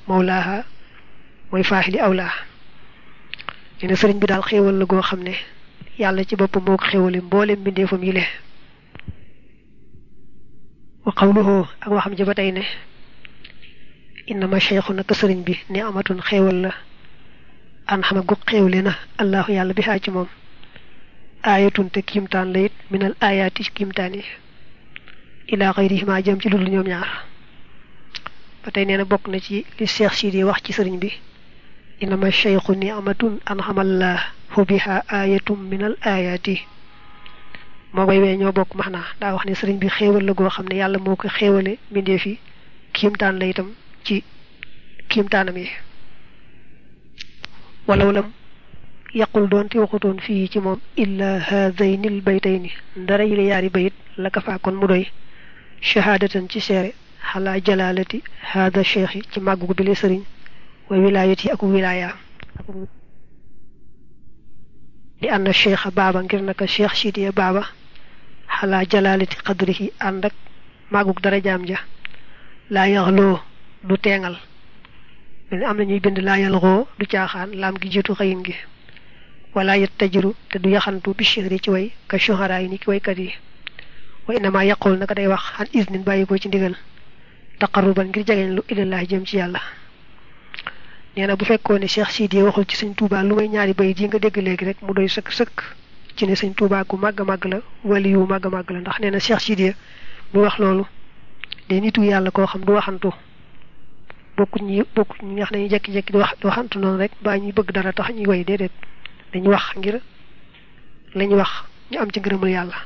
mawlaaha mooy faaxili awlaa nee na sëriñ bi daal xéewal la goo xam ne yàlla ci boppam moo ko xéewale mboolem mbindeefam yi le wa qawluhu ak waxam ji ba tey ne innama cheikhu naka sëriñ bi ni amatun xéewal la an xama gu xéewle na allahu yàlla bi xaa ci moom aayatun te kiimtaan la it minal aayaati ci kiimtaan yi ilaa xayrihima jëm ci ludul ñoom ñaar ba tey nee na bokk na ci li Cheikh Sidi wax ci sëriñ bi innama cheikhu ni amatun an xamallah fu biha aayatum minal aayaati moo koy wee ñoo bokk max naa daa wax ne sëriñ bi xéewal la goo xam ne yàlla moo ko xéewale mbindee fi kiimtaan la itam ci kiimtaanam yi walaw lam yaqul doon te waxutoon fii ci moom illa haadayni l baytayni ndara yi la yaari bayit la ka faa kon mu doy shahaadatan ci seere xalaa jalaalati haada cheikh ci màggu bi le sëriñ wa wilaayat yi ak wilaaya li ànd cheikh baaba ngir naka cheikh sidiya baaba xalaa jalaalati qadrihi ànd ak màggug darajaam ja laa yaxloo du teengal mel ni am na ñuy bind laa yalxoo du caaxaan laam gi jiitu xëyin gi wala yet tajiru te du yaxantu bi chihri ci way ka shuhara yi ni ki waykat yi wa innama yaqul naka day wax xan isnin bàyyi ko ci ndigal taqarruban ngir jegeñ lu ilallah jëm ci yàlla nee na bu fekkoon ne Cheikh Sidi waxul ci sëñ Touba lu may ñaari bayit yi nga dégg léegi rek mu doy sëkk sëkk ci ne sëñ Touba ku màgg màgg la wali yu màgg màgg la ndax nee na Cheikh Sidi mu wax loolu day nitu yàlla koo xam du waxantu bokku ñi bokku ñi nga xam ne ñu jekki-jekki di wax di waxantu noonu rek baa ñuy bëgg dara tax ñuy way déedéet dañu wax ngir lañu wax ñu am ci ngërëmul yàlla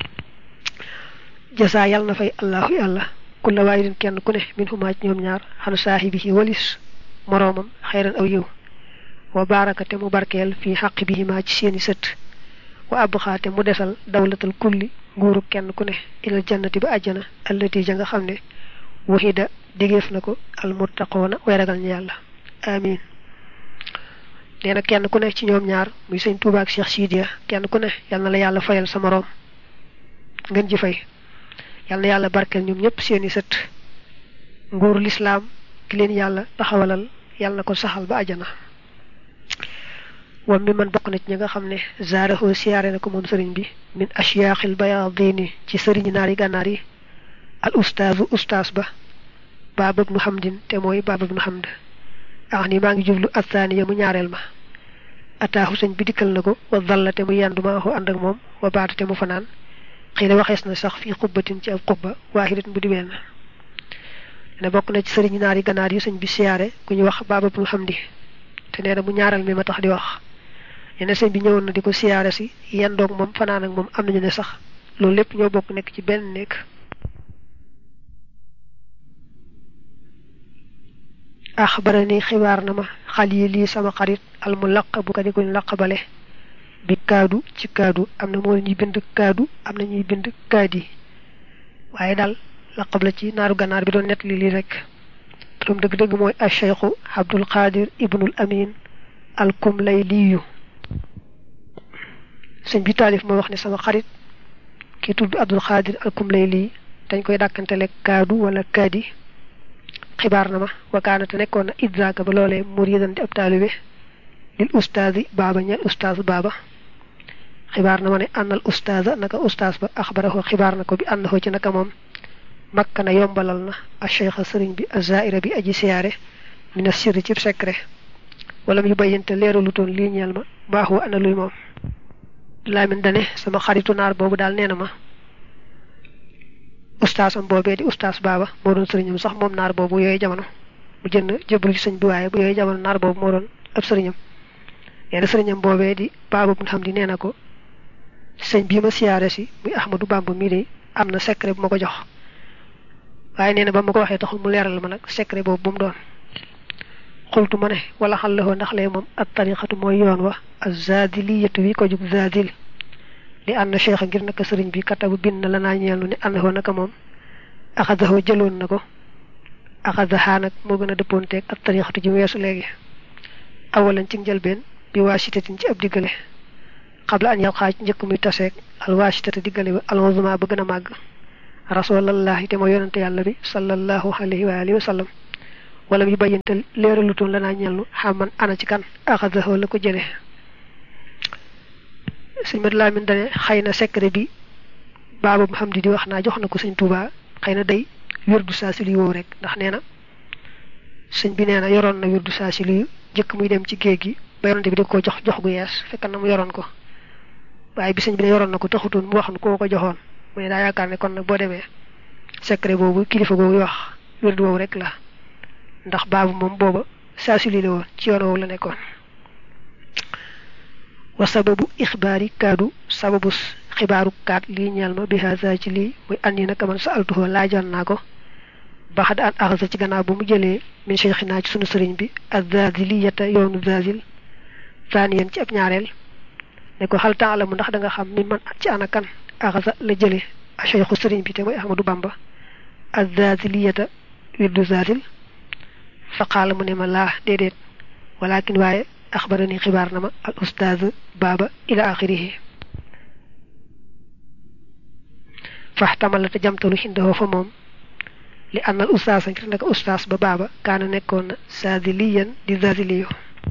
jasaa yàlla na fay allahu yàlla kulla waahidin kenn ku ne min xumaa ci ñoom ñaar xanu saahibihi walis moroomam xayran aw yiw wa baaraka te mu barkeel fii xaq bihimaa ci seeni sët wa abxaa te mu desal dawlatal kulli nguuru kenn ku ne ilal jannati ba àjjana allati ja nga xam ne waxida digéef na ko almuttaqoona way ragal ñu yàlla amin nee na kenn ku ne ci ñoom ñaar muy sëñ Tuuba ak Cheikh Sidiya kenn ku ne yal na la yàlla fayal sa moroom ngeen ji fay yal na yàlla barkeel ñoom ñëpp seeni sët nguuru lislaam ki leen yàlla taxawalal yàlla na ko saxal ba àjjana wam mi man bokk na ci ñi nga xam ne zaarahoo siyaare na ko moom sëriñ bi min ashyaaxil bayaadini ci sëriñi naari gànnaar yi al ustaazu ustaas ba baaba ibnu hamdin te mooy baaba ibnu hamd ax ni maa ngi jublu athaniya mu ñaareel ma ataaxu sëñ bi dikkal na ko wa dalla te mu yendu maa xoo ànd ak moom wa baata te mu fanaan xëy na waxees na sax fii xubbatin ci ab xubba waaxidatin bu di benn ne bokk na ci sëriñ naari ganaar yu sëñ bi siyaare ku ñu wax baaba ibnu hamdi te nee na mu ñaareel mi ma tax di wax ñene sëñ bi ñëwoon na di ko siyaare si yendoog moom fanaan ak moom am nañu ne sax loolu lépp ñoo bokk nekk ci benn nekk axbarani xibaar na ma xal yi lii sama xarit al mu laq bu ko di kuñ laqabale bi kaadu ci kaadu am na moo ñuy bind kaadu am na ñuy bind kaadi waaye daal laqab la ci naaru ganaar bi doon nett li lii rek turam dëgg-dëgg mooy acheikhu abdul qadir ibnul amin al kumlay liyu sëñ bi taalif moo wax ne sama xarit ki tudd abdul qadir al kumlay lii dañ koy dàkkantele kaadu wala kaadi xibaar na ma wakaana te nekkoon na idraaka ba loolee muridan di ab taalibe lil ustaasi baaba ñeel ustaas baaba xibaar na ma ne ànnal ustaasa naka ustaas ba axbarahu xibaar na ko bi ànnahu ci naka moom makka na yombalal na a cheikha sëriñ bi azaira bi aji siyaare mina sirri cib secret wala mu bayyante leeralu toon lii ñeel ma baaxu ana luy moom laamin dane sama xaritu naar boobu daal nee na ma ustaasam boobee di ustaas baaba moo doon sëriñam sax moom naar boobu yooyu jamono mu jënd jëbbalu ci sëñ bi waaye bu yooyu jamono naar boobu moo doon ab sëriñam nee na sëriñam boobee di baaba bu xam di nee na ko sëñ bii ma siyaare si muy Ahmadou Bamba mii de am na secret bu ma ko jox waaye nee na ba ma ko waxee taxul mu leeral ma nag secret boobu bu mu doon xultu ma ne wala xal la ndax lee moom at tariqatu mooy yoon wa azadiliyatu wi ko jug zadil li ànd cheikh ngir naka sëriñ bi katabu bind na la naa ñeelu ne ànd naka moom axadaxoo jëloon na ko axadaxaa nag moo gën a dëppoonteeg ak tarixatu ji weesu léegi awalan ci njëlbeen bi waasitatin ci ab diggale xabla an yal xaaj njëkk muy taseeg al waasitata diggale ba almazuma ba gën a màgg rasulallahi te mooy yonante yàlla bi sallallahu alayhi wa alihi wa sallam wala yu bayyante leeralutoon la naa ñellu xaman ana ci kan axadahu la ko jële sëñ mat laamin dane xëy na secret bi baaba mu xam di di wax naa jox na ko sëñ Tuubaa xëy na day wirdu saa si luy woow rek ndax nee na sëñ bi nee na yoroon na wirdu saa si luy jëkk muy dem ci géej gi ba yonante bi da ko jox jox gu yees fekk na mu yoroon ko waaye bi sëñ bi ne yoroon na ko taxutoon mu wax nu koo ko joxoon mu ne daa yaakaar ne kon nag boo demee secret boobu kilifa googu wax wirdu woowu rek la ndax baabu moom booba saa si luy la woon ci yoon woowu la nekkoon wa sababu ixbaari kaadu sababu xibaaru kaat lii ñeel ma bi haza ci lii muy andi naka man sa altuhoo laajoon naa ko baxad an axasa ci gannaaw bu mu jëlee min cheikhina ci sunu sëriñ bi azaziliyata yoonu zazil zaniyen ci ab ñaareel ne ko xal temps la mu ndax da nga xam mi man ci ana kan axasa la jële a cheikhu sëriñ bi te mooy ahmadou bamba azaziliyata wirdu zazil fa qaala mu ne ma laa déedéet walakin waaye axbarani xibaar na ma al ustaaz baaba ila axirihi faxtamal la te jamtalu xindahoo fa moom li annal ustaas ngir naka ustaas ba baaba kaana nekkoon na saadiliyan di zaaziliyo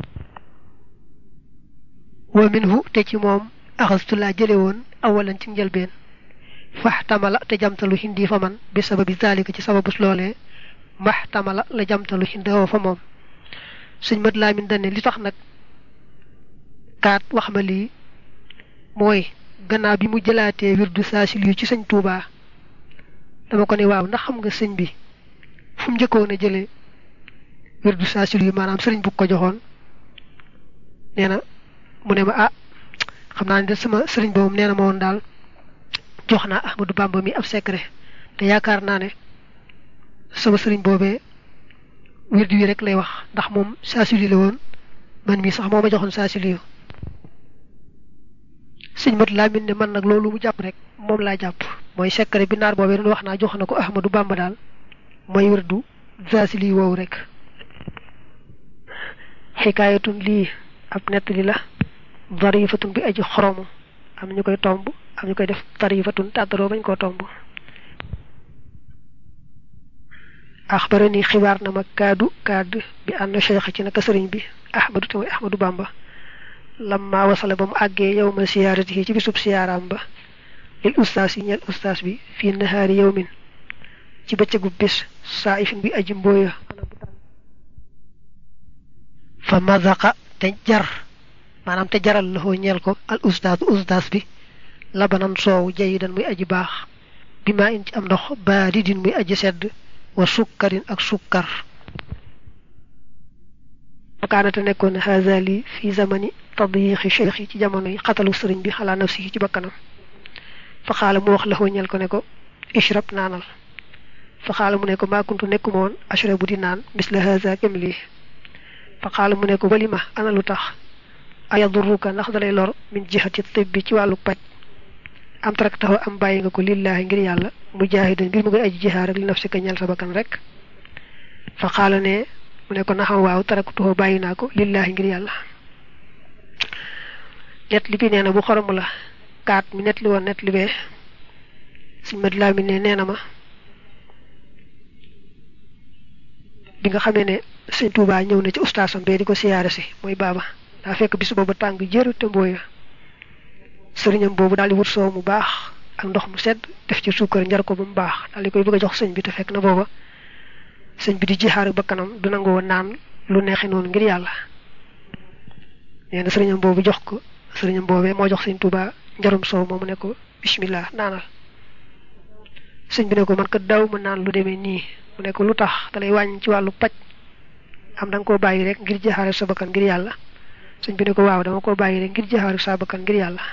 wa minhu te ci moom axastu laa jële woon awalan ci njëlbeen faxtamala te jamtalu xindi fa man bi sababi zalika ci sababus loolee maxtamala la jamtalu xindahoo fa moom suñ mat laamin dane li tax nag kaat wax ma lii mooy gannaaw bi mu jëlaatee wirdu saasil yu ci sëñ Tuubaa dama ko ne waaw ndax xam nga sëñ bi fu mu njëkkoon a jëlee wirdu saasil yu maanaam sëriñ bu ko joxoon nee na mu ne ma ah xam naa ne de sama sëriñ boobu nee na ma woon daal jox naa Ahmadou Bamba mi ab secret te yaakaar naa ne sama sëriñ boobee wirdu wi rek lay wax ndax moom saasil yu la woon man mii sax moo ma joxoon saasil yu sëñ mat laa min ne man nag loolu mu jàpp rek moom laa jàpp mooy secret bi naar boobee doon wax naa jox na ko ahmadu bamba daal mooy wërdu zasili woowu rek xikaayatun lii ab nettali la darifatun bi aji xoromu am ñu koy tomb am ñu koy def darifatun tàddaroo bañ koo tomb axbarani xibaar na ma kaadu kaad bi ànd cheikh ci naka sëriñ bi ahmadu te mooy ahmadu bamba lamma wasala ba mu àggee yow ma siyaarati yi ci bisub siyaaraam ba lil ustaas yi ñeel ustaas bi fii nahaari yawmin ci bëccëgu bis saa ifin bi aji mbooya fa mazaqa te jar maanaam te jaral loxoo ñeel ko al ustaas ustaas bi labanan soow jayidan muy aji baax bi maa in ci am ndox baadidin muy aji sedd wa sukkarin ak sukkar kaanate nekkoon haazali fi zamani tadyiixi cheikh yi ci jamono yi xatalu sëriñ bi xalaa nafsi ci bakkanam fa xaala mu wax la ñel ko ne ko ishrab naanal fa xaala mu ne ko maa kuntu nekkuma woon ashrabu di naan misla haza kem lii fa xaala mu ne ko walima ana lu tax ayadurruka ndax dalay lor min jihati tibbi ci wàllu paj am taraktahu am bàyyi nga ko lillaahi ngir yàlla mujaahidan ngir mu ngay aji jihaar rek li nafsi ka ñel sa bakkan rek fa xaala ne mu ne ko naxam waaw taraktuhu bàyyi naa ko lillaahi ngir yàlla net li bi nee na bu xoromu la kaat mi net li woon net li bee suñ mat laa mi ne nee na ma bi nga xamee ne sëñ Tuubaa ñëw na ci ustaasam bee di ko siyaare si mooy baaba daa fekk bis boobu tàng jër te mbooya sëriñam boobu daal di wut soow mu baax ak ndox mu sedd def ci suukar njar ko ba mu baax daal di koy bëgg a jox sëñ bi te fekk na booba sëñ bi di jixaar ba kanam du nangoo naan lu neexi noonu ngir yàlla nee na sëriñam boobu jox ko sëriñam boobee moo jox sëñ Tuubaa njarum soow moomu ne ko bismillah naanal sëñ bi ne ko man ko daw ma naan lu demee nii mu ne ko lu tax dalay wàññi ci wàllu paj am da nga koo bàyyi rek ngir jaxaare sa bakkan ngir yàlla sëñ bi ne ko waaw dama koo bàyyi rek ngir jaxaare sa bakkan ngir yàlla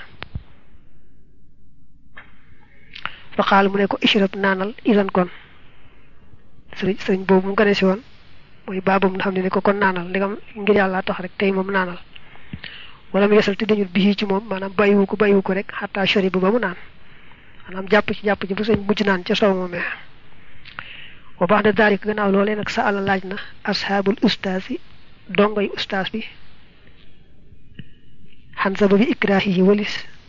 fa xaal mu ne ko ishrab naanal isan kon sëriñ sëriñ boobu mu gane si woon mooy baabam nga xam ne ne ko kon naanal ndegam ngir yàlla tax rek tey moom naanal wala mu yesal te dañu bii ci moom maanaam bàyyiwu ko bàyyiwu ko rek xataa shari ba ba mu naan maanaam jàpp ci jàpp ci bu sëñ mujj naan ca soow moomee wa baax de daalik gannaaw loolee nag sa àlla laaj na ashaabul ustaas yi dongoy ustaas bi xan sababi ikraahi yi walis